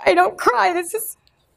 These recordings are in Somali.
I don't cry. This is.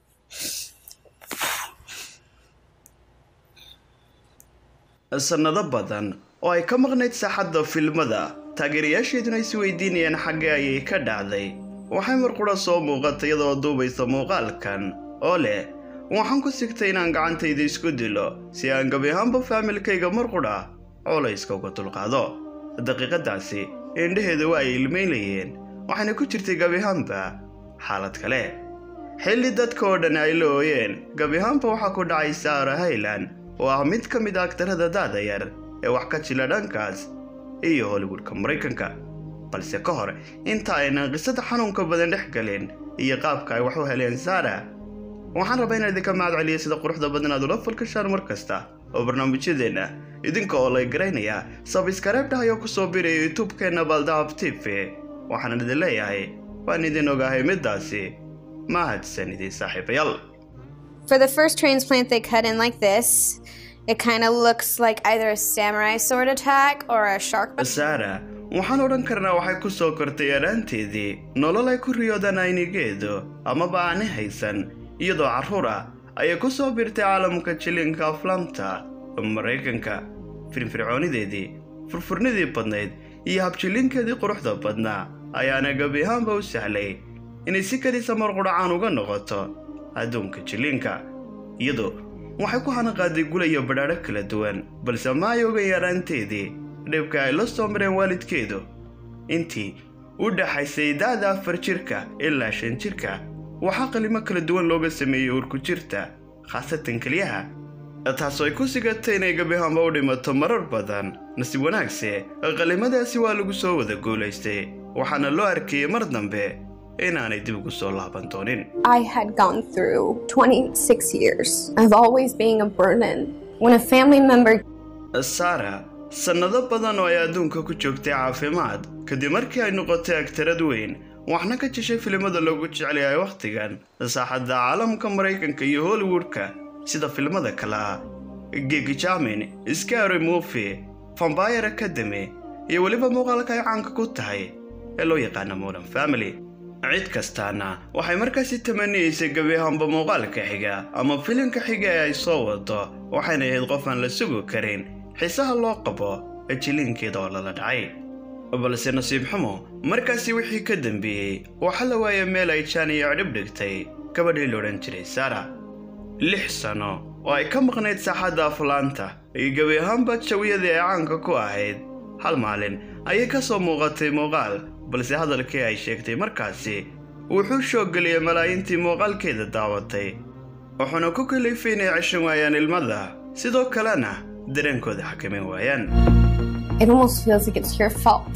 sannado badan oo ay ka maqnayd saaxadda filmada taageerayaasheeduna is weydiinayaan xaggee ayay ka dhacday waxay marqudha soo muuqata iyadoo duubaysa muuqaalkan oo leh waxaan ku sigtay inaan gacantayda isku dilo si aan gebi ahaanba faamilkayga marqudha colayska uga dulqaado daqiiqadaasi indhaheeda waa ay ilmaynayeen waxayna ku jirtay gebi ahaanba xaalad kale xilli dadka oo dhan ay la ooyeen gebi ahaanba waxaa ku dhacay saara haylan oo ah mid ka mid a agtarada daada yar ee wax ka jila dhankaas iyo hollywoodka maraykanka balse ka hor inta aynan qisada xanuunka badan dhex galin iyo qaabka ay wax u heleen saara waxaan rabaa inaan idinka mahad celiya sida quruxda badan aad ula falkashaan mar kasta oo barnaamijyadeenna idinka oo lay garaynaya sabskareebdhahay oo kusoo biraya youtubekeenna baldahab t v waxaan idin leeyahay waan idin ogahay middaasi mahadsan idin saaxiibayaal For the first transplant, they cut in like this. It kind of looks like either a samurai sword attack or a shark. saara waxaan odhan karnaa waxay ku soo kortay yaraanteedii nolol ay ku riyoodaan aynigeedu amaba aani haysan iyadoo carruur ah ayay ku soo birtay caalamka jilinka aflaamta maraykanka firfircoonideedii furfurnidii badnayd iyo habjilinkeedii quruxda badnaa ayaana gebi ahaanba u sahlay inay si kadisa marqudhacaan uga noqoto adduunka jilinka iyadoo waxay ku hanaqaaday gula iyo badhaadho kala duwan balse ma ay oga yaraanteedii dhibka ay la soo mareen waalidkeedu intii u dhaxaysay da'da afar jirka ilaa shan jirka waxaa qalimo kala duwan looga sameeyey urku jirta khaasatan keliyaha taasoo ay ku sigatay inay gabihaanba u dhimato marar badan nasiib wanaagse qalimadaasi waa lagu soo wada guulaystay waxaana loo arkayey mar dambe inaanay dib ugu soo laaban doonin I had gone through 26 years of always being a burden. When a family member saara sannado badan oo ay adduunka ku joogtay caafimaad kadib markii ay noqotay agtarad weyn waxna ka jeshay filimada loogu jeclayahay wakhtigan saaxadda caalamka maraykanka iyo hollywoodka sida filimada kale ah gigi jamin scary movie vampire academy iyo weliba muuqaalka ay caanka ku tahay ee loo yaqaana modern family cid kastaana waxay markaasi tamaniyeysay gebi ahaanba muuqaalka xiga ama filimka xiga ee ay soo wado waxayna ahayd qof aan la sugi karin xiisaha loo qabo jilinkeeda oo lala dhacay balse nasiib xumo markaasi wixii ka dambeeyey waxaa la waaya meel ay jaan iyo cidhib dhigtay gabadhii la odhan jiray sara lix sano oo ay ka maqnayd saaxadda aflaanta iyo gebi ahaanba jawiyadii ay caanka ku ahayd hal maalin ayay ka soo muuqatay muuqaal balse hadalkii ay sheegtay markaasi wuxuu shooggeliyey malaayiintii muuqaalkeeda daawatay wuxuuna ku kalifay inay ceshan waayaan ilmada sidoo kalena dareenkooda xakamin waayaan it almost feels like it's your fault.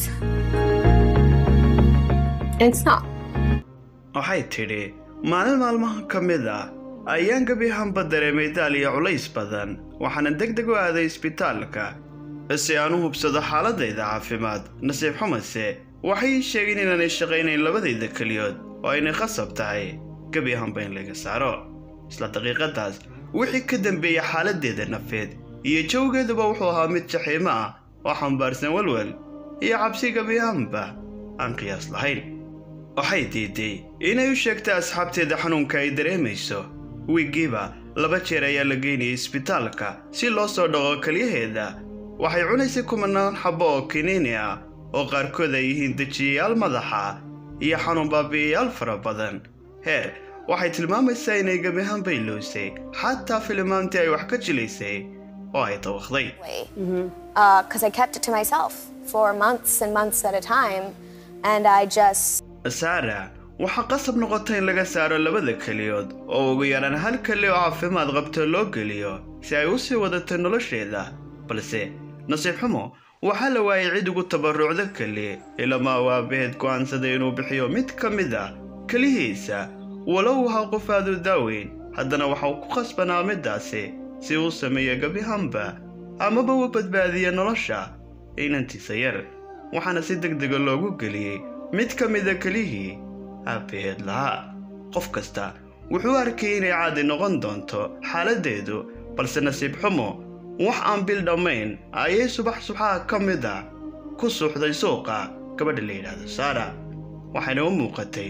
And it's not. waxay tidhi maalin maalmaha ka mid ah ayaan gebi ahaanba dareemay daal iyo culays badan waxaana deg deg u aaday isbitaalka si aan u hubsado xaaladayda caafimaad nasiib xumase waxay ii sheegeen inaanay shaqaynayn labadayda keliyood oo aynay khasab tahay gebi ahaanba in laga saaro isla daqiiqadaas wixii ka dambeeyey xaaladdeeda nafeed iyo jawgeeduba wuxuu ahaa mid jaxiimo ah oo xambaarsan walwal iyo cabsi gebi ahaanba aan qiyaas lahayn waxay diiday inay u sheegtay asxaabteeda xanuunka ay dareemayso wiiggiiba laba jeer ayaa la geynayay isbitaalka si loo soo dhaqo keliyaheeda waxay cunaysay kumanaan xabbo oo kiniini ah oo qaarkood ay yihiin dejiyayaal madaxa iyo xanuun baabi'iyayaal fara badan heer waxay tilmaamaysaa inay gebi ahaan bayloysay xataa filimaantii ay wax ka jilaysay oo ay dawaqday because I kept it to myself for months and months at a time, and I just saara waxaa qasab noqota in laga saaro labada keliyood oo ugu yaraan hal keli oo caafimaad qabto loo geliyo si ay u sii wadato nolosheeda balse nasiib xumo waxaa la waayay cid ugu tabarrucda keli ilamaa uu aabbaheed go'aansaday inuu bixiyo mid ka mid ah kelihiisa walow ahaa qof aad u daaweyn haddana waxa uu ku khasbanaa middaasi si uu sameeyo gebihanba amaba uu badbaadiya nolosha inantiisa yar waxaana si deg dega loogu geliyey mid ka mida kelihii aabbaheed lahaa qof kasta wuxuu arkayay inay caadi noqon doonto xaaladdeedu balse nasiib xumo wax aan bil dhammayn ayay subax subaxa ka mid a ku suuxday suuqa gabadha la yidhaahdo saara waxayna u muuqatay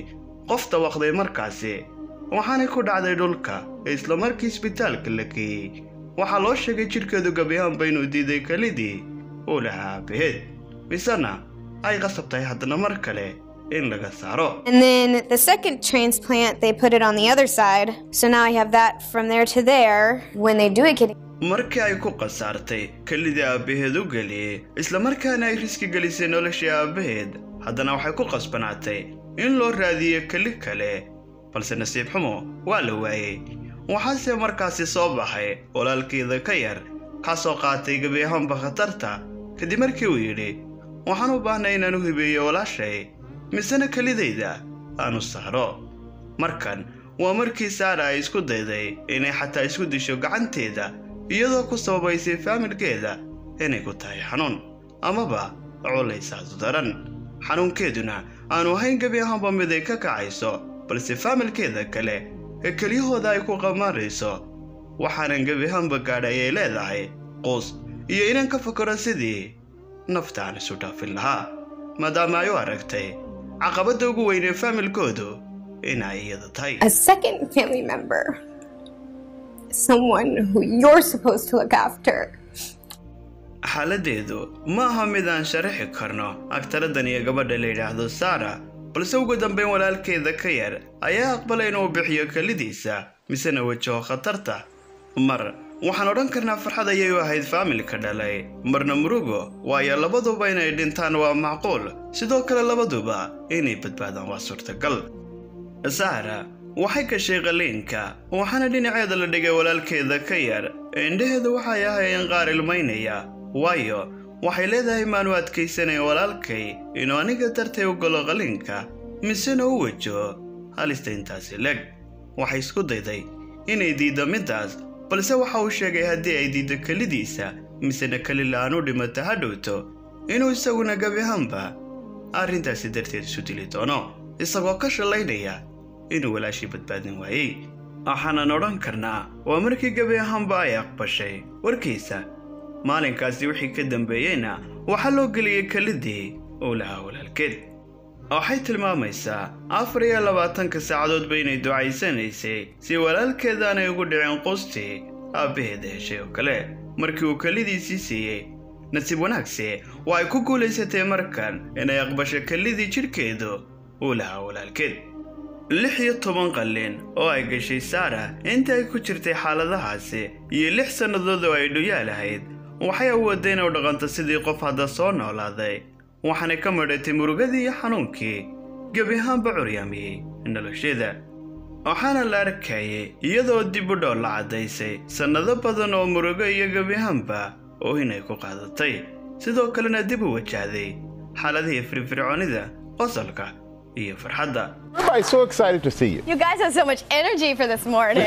qof dawaqday markaasi waxaanay ku dhacday dhulka ee islamarkii isbitaalka la geeyey waxaa loo sheegay jidhkeedu gabiyahaanba inuu diiday kelidii uu lahaa aabaheed misena ay qasab tahay haddana mar kale in laga saaro And then the second transplant, they put it on the other side. So now I have that from there to there. When they do a kidney markii ay ku khasaartay kelidii aabbaheed u geliyey islamarkaana ay riski gelisay noloshii aabbaheed haddana waxay ku qasbanaatay in loo raadiyo keli kale balse nasiib xumo waa la waayey waxaase markaasi soo baxay walaalkeeda ka yar kaasoo qaatay gebi ahaanba khatarta kadib markii uu yidhi waxaan u baahnay inaan u hibeeyo walaashay misena kelidayda aanu saaro markan waa markii saara ay isku dayday inay xataa isku disho gacanteeda iyadoo ku sababaysay faamilkeeda inay ku tahay xanuun amaba culaysaadu daran xanuunkeeduna aanu ahayn gebi ahaanba mid ay ka kacayso balse faamilkeeda kale ee kelyahooda ay ku qamaarayso waxaanan gebi ahaanba gaadhay ay leedahay quus iyo inaan ka fakaro sidii nafta aan isu dhaafin lahaa maadaama ay u aragtay caqabadda ugu weyn ee faamilkoodu inay iyada tahay A second family member, someone who you're supposed to look after, xaaladdeedu ma aha mid aan sharaxi karno agtaradan iyo gabadha la yidhaahdo saara balse ugu dambayn walaalkeeda ka yar ayaa aqbalay inuu bixiyo kelidiisa misena wajaho khatarta mar waxaan odhan karnaa farxad ayay u ahayd faamilka dhalay marna murugo waayo labaduba inay dhintaan waa macquul sidoo kale labaduba inay badbaadaan waa suurtagal saara waxay gashay qaliinka waxaana dhinaceeda la dhigay walaalkeeda ka yar indhaheedu waxay ahaayeen qaar ilmaynaya waayo waxay leedahay maanu adkaysanayn walaalkay inuu aniga dartay u galo qaliinka misena u wajaho halista intaasi leg waxay isku dayday inay diiddo middaas balse waxa uu sheegay haddii ay diiddo kelidiisa misena keli la'aan u dhimata ha dhowto inuu isaguna gebi ahaanba arrintaasi darteed isu dili doono isagoo ka shallaynaya inuu walaashii badbaadin waayey waxaanan odhan karnaa waa markii gebi ahaanba ay aqbashay warkiisa maalinkaasi wixii ka dambeeyeyna waxaa loo geliyey kelidii uu lahaa walaalkeed waxay tilmaamaysaa afar iyo labaatanka saacadoodba inay ducaysanaysay si walaalkeedaanay ugu dhicin qustii aabbaheeda heshay oo kale markii uu kelidiisii siiyey nasiib wanaagse waa ay ku guulaysatay markan inay aqbasho kelidii jidhkeedu uu lahaa walaalkeed lix iyo toban qallin oo ay gashay saara inta ay ku jirtay xaaladahaasi iyo lix sannadood oo ay dhuyaal ahayd waxay awoodday inay u dhaqanto sidii qof hadda soo noolaaday waxaanay ka madhatay murugadii iyo xanuunkii gebi ahaanba curyaamiyey nolosheeda waxaana la arkayay iyadoo dib u dhow la caddaysay sannado badan oo murugo iyo gebi ahaanba oo inay ku qaadatay sidoo kalena dib u wajahday xaaladihii firfircoonida qosolka iyo farxadda Everybody's so excited to see you. You guys have so much energy for this morning.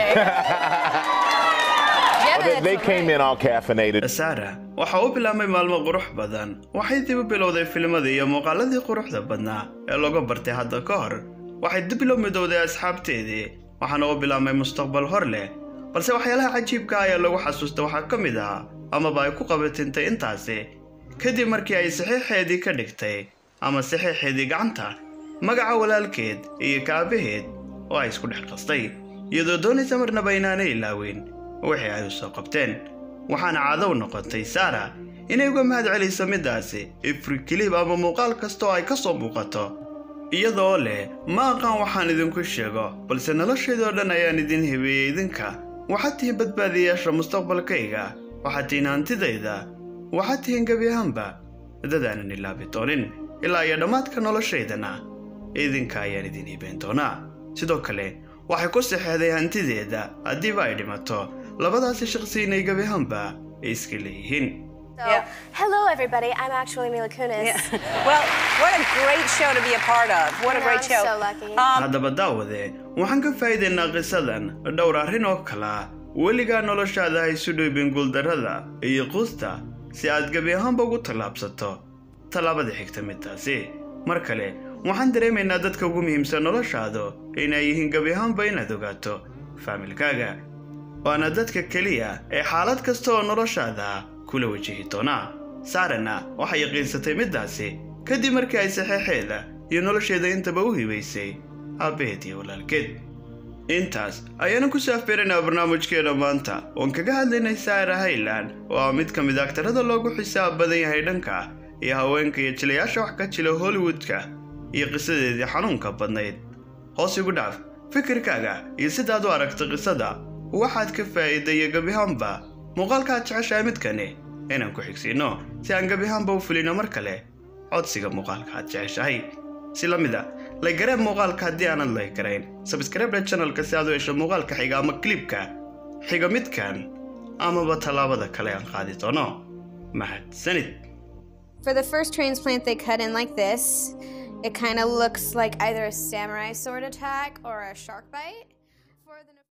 Well, they, they came in all caffeinated. saara waxa uu bilaabmay maalmo qurux badan waxay dib u bilowday filmadii iyo muuqaaladii quruxda badnaa ee laga bartay hadda ka hor waxay dib loo midowday asxaabteedii waxaana uu bilaabmay mustaqbal hor leh balse waxyaalaha cajiibka ah ee lagu xasuusta waxaa ka mid ah amaba ay ku qabatintay intaasi kadib markii ay saxiixeedii ka dhigtay ama saxiixeedii gacanta magaca walaalkeed iyo kaabaheed oo ay isku dhex qastay iyadoo doonaysa marnaba inaanay ilaawin wixii ay u soo qabteen waxaana caado u noqotay saara inay uga mahad celiso middaasi ifri kilib ama muuqaal kasta oo ay ka soo muuqato iyadoo leh ma aqaan waxaan idinku sheego balse noloshaydoo dhan ayaan idin hibeeyey idinka waxaad tihiin badbaadiyayaasha mustaqbalkayga waxaad tihiin hantidayda waxaad tihiin gebi ahaanba dadaanan ilaabi doonin ilaa iyo dhammaadka noloshaydana idinka ayaan idin hibeyn doonaa sidoo kale waxay ku saxeexday hantideeda haddiiba ay dhimato labadaasi shaqsi inay gebi ahaanba ay iska leeyihiin So, hello everybody. I'm actually Mila Kunis. Well, what a great show to be a part of. What a I know, great I'm show. so lucky. Um, haddaba daawade waxaan ka faa'iidaynaa qisadan dhowr arrin oo kala weligaa noloshaada ha isu dhoobin guuldarrada iyo quusta si aad gebi ahaanba ugu tallaabsato tallaabada xigta midtaasi mar kale waxaan dareemaynaa dadka ugu muhiimsan noloshaadu inay yihiin gebi ahaanba inaad ogaato faamilkaaga waana dadka keliya ee xaalad kasta oo noloshaada kula wajihi doonaa saarana waxay yaqiinsatay middaasi kadib markii ay saxeexeeda iyo nolosheeda intaba u hibaysay aabbaheed iyo walaalkeed intaas ayaanu ku saafbeeraynaa barnaamijkeena maanta oon kaga hadlaynay saara hayland oo ah mid ka mid aktarada loogu xisaab badan yahay dhanka iyo haweenka iyo jilayaasha wax ka jila hollywoodka iyo qisadeedii xanuunka badnayd hoos igu dhaaf fikirkaaga iyo sidaad u aragta qisada waxaad ka faa'iidaya gebihaanba muuqaalkaad jeceshahay midkani inaan ku xigsiinno si aan gebihaanba u fulino mar kale codsiga muuqaalka aad jeceshahay si la mid a laygareeb muuqaalka haddii aanad laygarayn sabskreibda channelka si aad u hesho muuqaalka xiga ama klibka xiga midkan amaba tallaabada kale aan qaadi doono mahadsanid For the first transplant, they cut in like this. It kind of looks like either a samurai sword attack or a shark bite. For the